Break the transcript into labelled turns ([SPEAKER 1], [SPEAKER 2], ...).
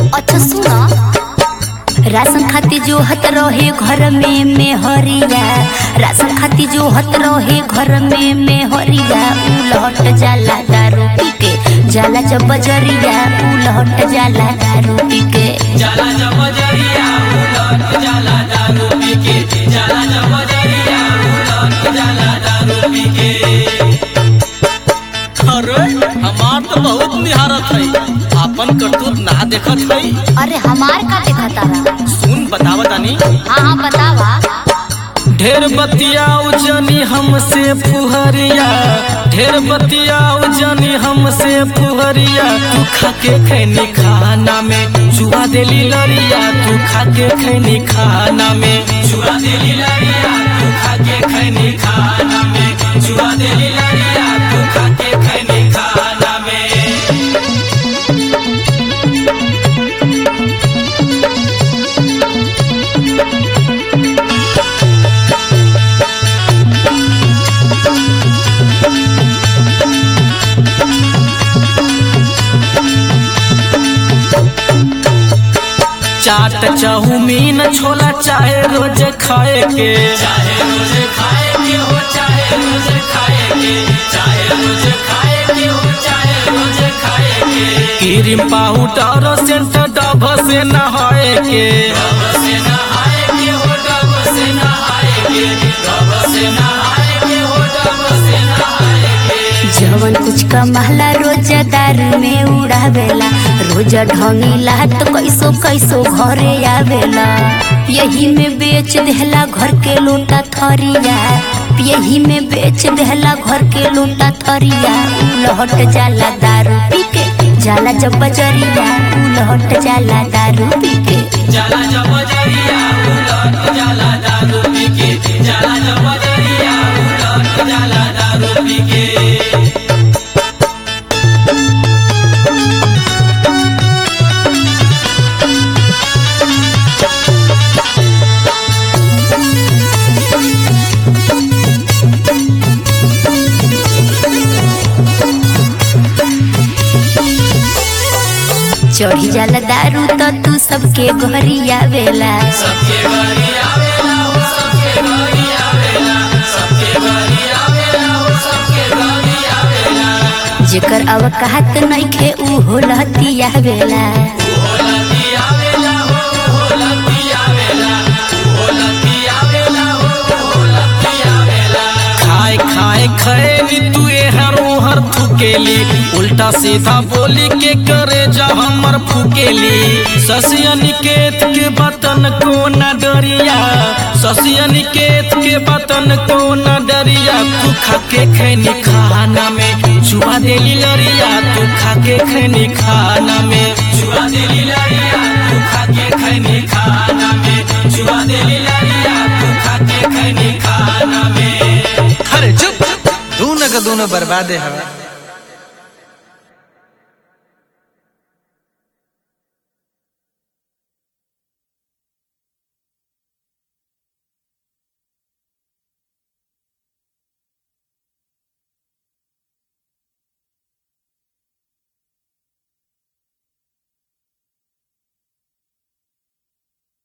[SPEAKER 1] अच्छा सुना राशन खाती जो हत रहे घर में में हरिया राशन खाती जो हत रहे घर में में हरिया उलहट जाला दारू पी के जाला जब बजरिया उलहट जाला दारू पी के
[SPEAKER 2] जाला जब जरिया उलट जाला दारू पी के जाला जब जरिया उलट जाला दारू पी के
[SPEAKER 3] अरे हमार तो बहुत निहारत है आपन करतूत ना देखत है
[SPEAKER 1] अरे हमार का देखा तारा
[SPEAKER 3] सुन बतावा तानी
[SPEAKER 1] हाँ हाँ बतावा
[SPEAKER 3] ढेर बतियाऊ जनी हमसे फुहरिया ढेर बतियाऊ जनी हमसे फुहरिया तू खाके खैनी खाना में जुआ देली लरिया तू खाके खैनी खाना में
[SPEAKER 2] जुआ देली लरिया तू खाके खैनी खाना में जुआ देली लरिया तू खाके खैनी खाना में
[SPEAKER 3] चाट चाउमीन छोला चाहे रोज खाए के
[SPEAKER 2] चाहे रोज खाए के हो चाहे रोज खाए के चाहे रोज खाए के हो चाहे रोज खाए के
[SPEAKER 3] क्रीम पाउडर सेंट डब से नहाए के
[SPEAKER 2] डब से नहाए के हो डब से नहाए के डब से नहाए के हो डब से नहाए के
[SPEAKER 1] जवन कुछ कमाला रोज दारू में उड़ावेला रोज ढंगीला तो कैसो कैसो घरे आवेला यही में बेच देहला घर के लोटा थरिया यही में बेच देहला घर के लोटा थरिया उलहट जाला दारू पी के जाला जब बजरिया उलहट जाला दारू पी के
[SPEAKER 2] जाला जब जरिया उलट जाला दारू पी के जाला जब जरिया उलट जाला दारू पी के
[SPEAKER 1] चढ़ी जाला दारू तो तू सबके घरी आवेला
[SPEAKER 2] सबके घरी आवेला हो सबके घरी आवेला सबके घरी आवेला हो सबके घरी आवेला
[SPEAKER 1] जेकर अवकात नइखे उ होलती आवेला
[SPEAKER 2] होलती आवेला हो होलती आवेला होलती आवेला हो होलती आवेला
[SPEAKER 3] खाए खाए खैनी तू हर हर फुकेली उल्टा सीधा बोली के करे जा हमर फुकेली ससिया निकेत के बतन को न डरिया ससिया निकेत के बतन को न डरिया तू खाके खैनी खाना में जुआ देली लरिया तू खाके खैनी खाना में
[SPEAKER 2] जुआ देली लरिया तू खाके खैनी खाना में जुआ देली लरिया तू खाके खैनी खाना में
[SPEAKER 4] अरे चुप दोनों का दोनों बर्बादे हवे